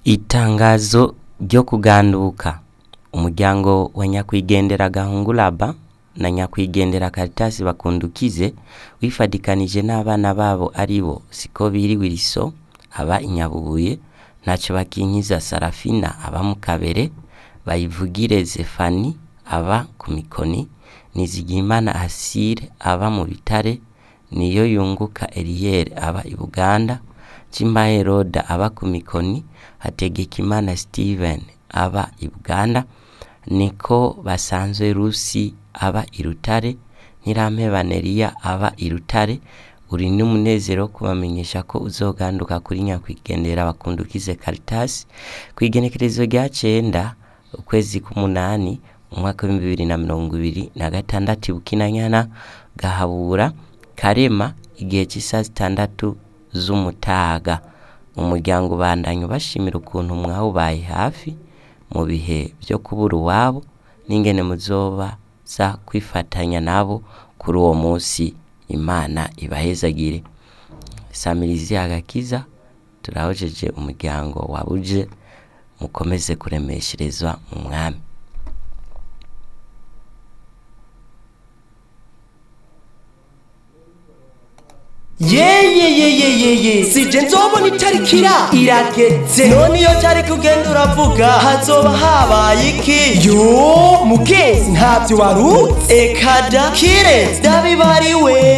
Itangazo ryo kuganduka umuryango wa nyakwigendera Gahunguraba na nyakwigendera Caritas Bakundukize wifadikanije n'abana babo aribo Sikobiri Wilson aba i Nyabubuye Ntaco Bakinkiza Sarafina aba mu Kabere Bayivugire Zefani aba ku Mikoni Nizigiyimana Asile aba mu Bitare Niyo yunguka Eliel aba i Buganda Cimaye Roda aba ku Mikoni Hategekimana Steven aba i Buganda Niko Basanzwe Rusi aba i Rutare Ntirampeba Neria aba i Rutare uri n'umunezero wo kubamenyesha ko uzoganduka kuri nyakwigendera Bakundukize Caritas kw'igenekerezo rya cenda ukwezi k'umunani umwaka w'ibihumbi bibiri na mirongo ibiri na gatandatu i Bukinanyana Gahabura Karema igihe c'isaha zitandatu z'umutaga umuryango ubandanya ubashimira ukuntu mwawubaye hafi mu bihe vyo kubura uwabo n'ingene muzobaza kwifatanya nabo kuri uwo musi Imana ibahezagire Samirizi Agakiza turahojeje umuryango wabuje mukomeze kuremesherezwa mu mwami yeyeyeyeyeye sije nzobona itarikira irageze none iyo cyari kugenda uravuga hazoba habaye iki yo mugezi ntabyo wari uzi ekada kirezi ndabibariwe